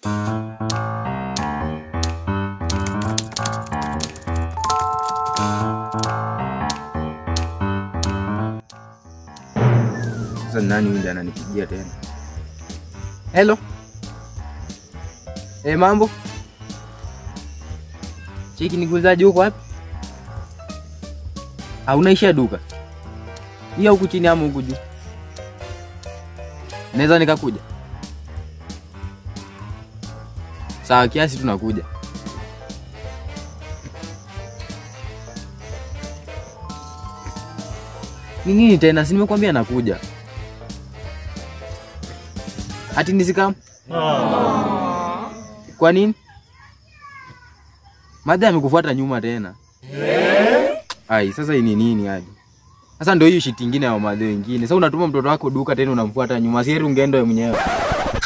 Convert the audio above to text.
Sasa ni nani huyu ndiye ananipigia tena? Hello. Eh, mambo? Cheki nikuuzaje huko wapi? Ah, unaishia duka? Hii huku chini ama huku juu? Naweza nikakuja? Sawa, kiasi tunakuja. Ni nini tena? Si nimekwambia nakuja. Ati nisikam? Kwa nini? Madha amekufuata nyuma tena. Ai, sasa hii ni nini hadi? Sasa ndio hiyo shit ingine ya madhe wengine. Sasa unatuma mtoto wako duka tena unamfuata nyuma. Si heri ungeenda wewe mwenyewe.